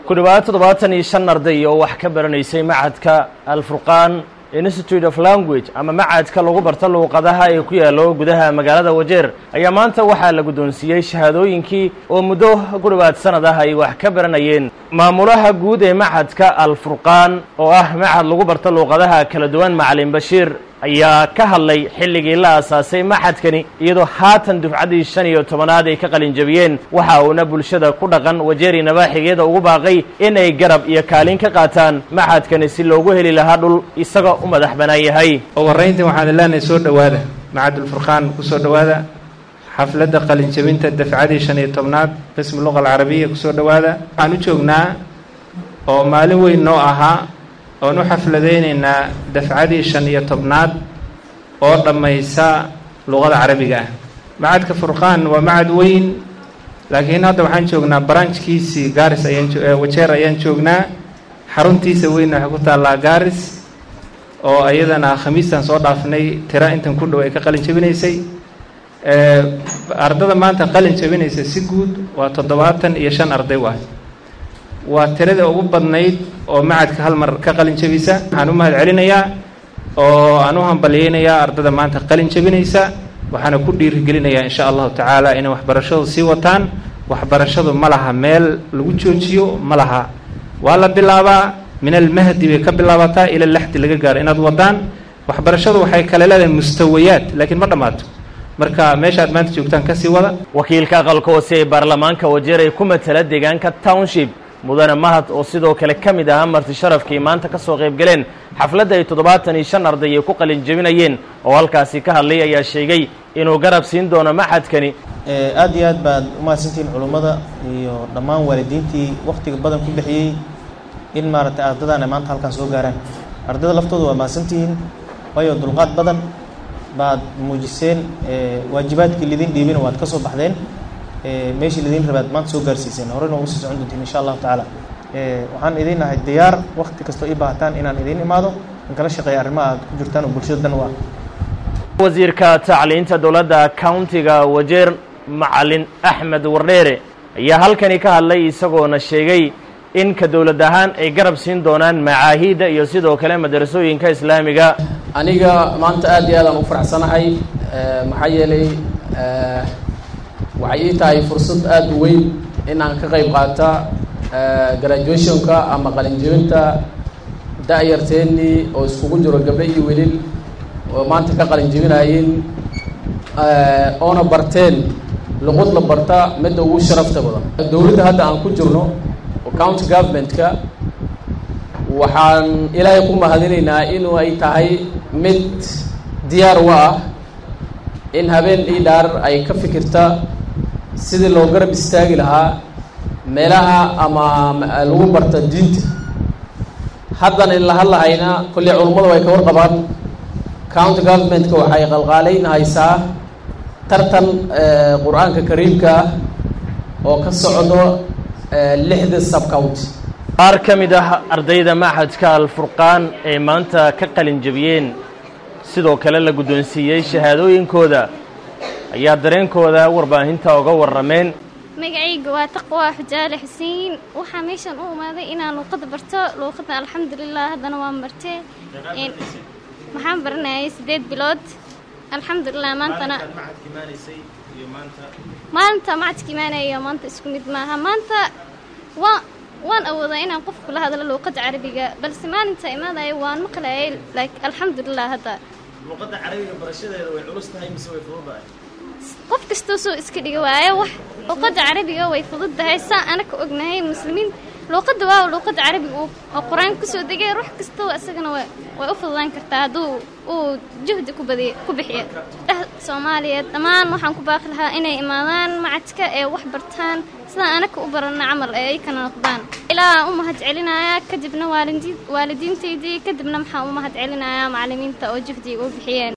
ku dhowaad toddobaatan iyo shan arday oo wax ka baranaysay macadka alfurqaan institute of language ama macadka lagu barto luuqadaha ee ku yaallo gudaha magaalada wajeer ayaa maanta waxaa la guddoonsiiyey shahaadooyinkii oo muddo ku dhowaad sanad ah ay wax ka baranayeen maamulaha guud ee macadka alfurqaan oo ah macad lagu barto luuqadaha kala duwan macalin bashiir ayaa ka hadlay xilligii la aasaasay maxadkani iyadoo haatan dufcaddii shan iyo tobanaad ay ka qalinjabiyeen waxa uuna bulshada ku dhaqan wajeeri nabaaxigeeda ugu baaqay in ay garab iyo kaalin ka qaataan maxadkani si loogu heli lahaa dhul isagoo u madax bannaan yahay ugu horrayntii waxaan leenahay soo dhowaada macadulfurqaan ku soo dhowaada xafladda qalinjabinta dafcadii shan iyo tobnaad qismi luqa alcarabiya kusoo dhowaada waxaan u joognaa oo maalin weyn noo ahaa oon u xafladaynaynaa dafcadii shan iyo tobnaad oo dhammaysa luqada carabiga ah macadka furqaan waa macad weyn laakiin hadda waxaan joognaa branchkiisii gaaris ayaan wajeer ayaan joognaa xaruntiisa weynna waxay ku taallaa gaaris oo iyadana khamiistan soo dhaafnay tira intan ku dhow ay ka qalin jabinaysay ardada maanta qalin jabinaysa si guud waa toddobaatan iyo shan arday waay waa tirada ugu badnayd oo macadka hal mar ka qalin jabisa waxaan u mahad celinayaa oo aan u hambalyeynayaa ardada maanta qalin jabinaysa waxaana ku dhiirigelinayaa insha allahu tacaala inay waxbarashadu sii wataan waxbarashadu ma laha meel lagu joojiyo ma laha waa la bilaabaa min almahdi bay ka bilaabataa ila laxdi laga gaaro inaad wadaan waxbarashadu waxay kale leedahay mustawayaad laakiin ma dhammaato marka meesha aad maanta joogtaan kasii wada wakiilka aqalka hoose ee baarlamaanka wajeer ay ku matala deegaanka township mudane mahad oo sidoo kale ka mid ahaa marti sharafkii maanta ka soo qayb galeen xafladda ay toddobaatan iyo shan arday ay ku qalin jebinayeen oo halkaasi ka hadlay ayaa sheegay inuu garab siin doono maxadkani aad iyo aad baad umahadsantihiin culummada iyo dhammaan waalidiintii wakhtiga badan ku bixiyey in maaragtay ardadan ay maanta halkaan soo gaaraan ardayda laftooda waa mahadsantihiin waayo dulqaad badan baad muujiseen waajibaadkii lidin dhiibina waad ka soo baxdeen meeshii lidin rabaad maanta soo gaarsiiseen horena ugu sii socon doontiin insha allahu tacaala waxaan idin ahay diyaar wakti kastoo ii baahataan inaan idiin imaado in kala shaqeeya arrimaha aad ku jirtaan oo bulshada dan u ah wasiirka tacliinta dowladda countiga wajeer macalin axmed wardheere ayaa halkani ka hadlay isagoona sheegay in ka dowlad ahaan ay garab siin doonaan macaahiidda iyo sidoo kale madarasooyinka islaamiga aniga maanta aad iyo aadaan u faraxsanahay maxaa yeelay waxay ii tahay fursad aada u weyn in aan ka qayb qaata graduationka ama qalinjebinta da-yarteennii oo iskugu jiro gabdho iyo welil oo maanta ka qalinjebinaayeen oona barteen luqud la barta midda ugu sharafta badan dowladda hadda aan ku jirno oo county government-ka waxaan ilaahay ku mahadinaynaa inuu ay tahay mid diyaar u ah in habeen ii dhaar ay ka fikirta sidii loo garab istaagi lahaa meelaha ama lagu barta diinta haddan in la hadlahayna kolley culummadu way ka warqabaan county governmentka waxay qalqaalayn haysaa tartan qur-aanka kariimka ah oo ka socdo lixda subcounty qaar ka mid ah ardayda maxadka alfurqaan ee maanta ka qalin jebiyeen sidoo kale la guddoonsiiyey shahaadooyinkooda ayaa dareenkooda warbaahinta uga warrameen magacayga waa taqwa xujaale xuseen waxaa meeshan u imaaday inaan luuqada barto luuqada alxamdulilah haddana waan bartee waxaan baranayay siddeed bilood alxamdulilah maantana maanta macadka imaanaya maanta isku mid maaha maanta waa waan awoodaa inaan qof kula hadlo luuqada carabiga balse maalinta imaadaya waan maqlayay like alxamdulilah hadda luuqadda carabiga barashadeeda way culus tahay mise way fududahay qof kastoo soo iska dhiga waayo wax luuqadda carabiga way fududdahay saa anaka ognahay muslimiin luuqadda waa luuqadda carabiga oo qur-aanka kusoo degay ruux kastoo isagana way u fududaan kartaa hadduu uu juhdi ku badiy ku bixiyo dheh soomaaliyeed dhammaan waxaan ku baaqi lahaa inay imaadaan macadka ee wax bartaan sidaan anaka u barana camal ee ay kana noqdaan ilaa u mahad celinayaa kadibna waalidiintaydii kadibna maxaan u mahad celinayaa macalimiinta oo juhdiga u bixiyeen